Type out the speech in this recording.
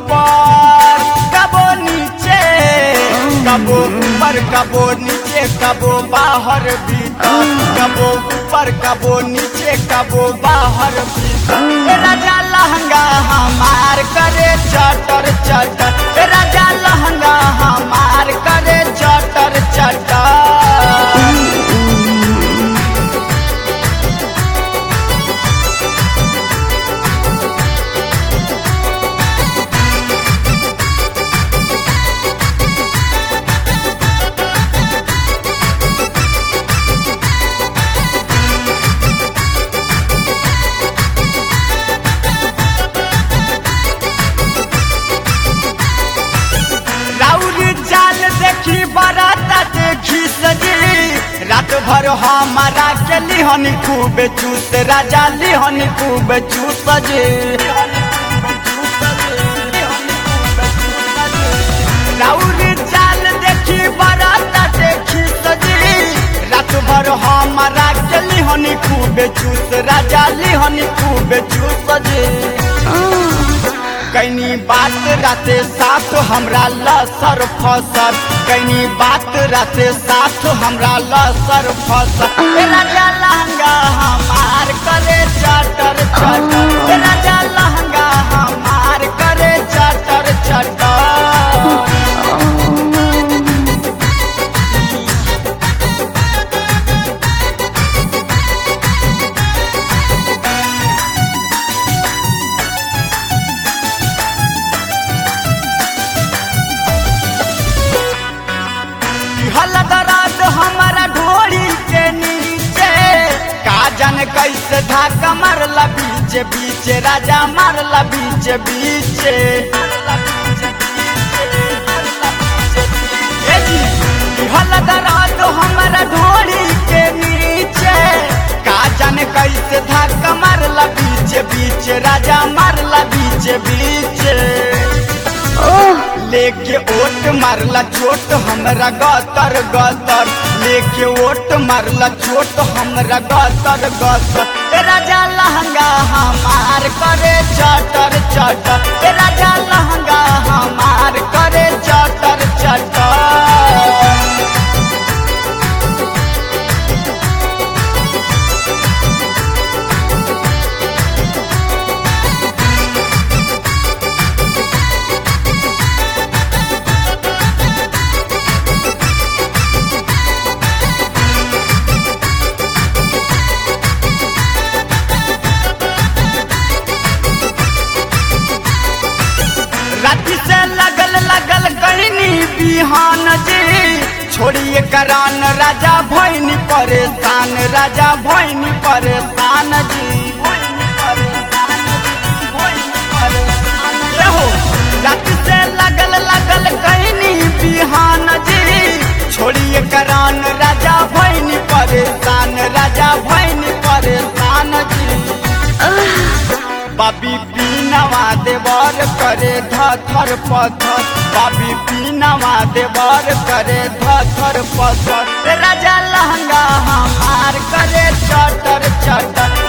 ऊपर कबो नीचे कबो ऊपर कबो नीचे कबो बाहर भीतर कबो ऊपर कबो नीचे कबो बाहर भीतर ए राजा लहंगा हमार करे चटर चटर ए राजा लहंगा हमार करे चटर चटर राउरी जाल देखी बराता देखी सजी रात भर हमारा के लिहन खूब चूस राजा लिहन खूब चूस जे राउरी जाल देखी बराता देखी सजी रात भर हमारा के लिहन खूब चूस राजा लिहन खूब चूस जे कैनी बात राते साथ हमरा लसर फसर कैनी बात राते साथ हमरा लसर फसर ए राजा लहंगा हमार करे चटर चटर ए राजा लहंगा हमार करे चटर चटर हलदराज हमारा ढोड़ी के नीचे काजन कैसे धाका मारला बीच बीच राजा मारला बीच बीच ए जी, हलदराज हमारा ढोड़ी के नीचे काजन कैसे धाका मारला बीच बीच राजा मारला बीच बीच लेके ओट मारला चोट हमरा गतर गतर लेके ओट मारला चोट हमरा गतर गतर ए राजा लहंगा हमार करे चटर चटर ए राजा लहंगा हमार करे चटर चटर राति से लगल लगल कहनी बिहान जी छोड़िए करान राजा भैनी परेशान राजा भैनी परेशान जी रहो राति से लगल लगल कहनी बिहान जी छोड़िए करान राजा भैनी परेशान राजा भैनी परेशान जी बाबी पीनवा देवर करे धर पत्थर बाबी पीनवा देवर करे धर पत्थर राजा लहंगा हमार करे चटर चटर